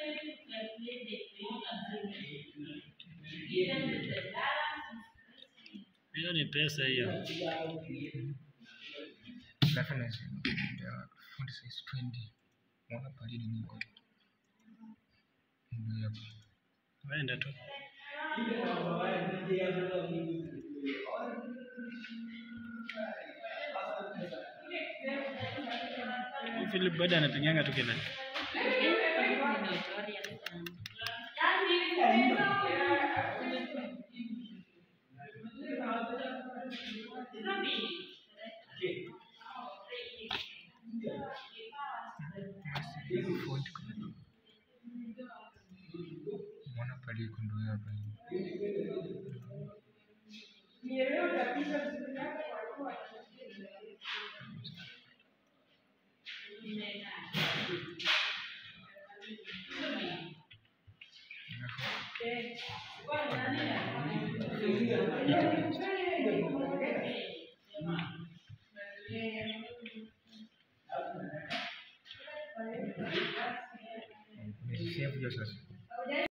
Hiyo ni pesa hiyo. Alafu na ndio fundi size 20. Mwana palini niko. Ndio hapo. Wenda tu. Philip bado anapiganga tu kelele. Hiyo fundi kwa Mwana pali ndio hapa. Nimesave hiyo sasa.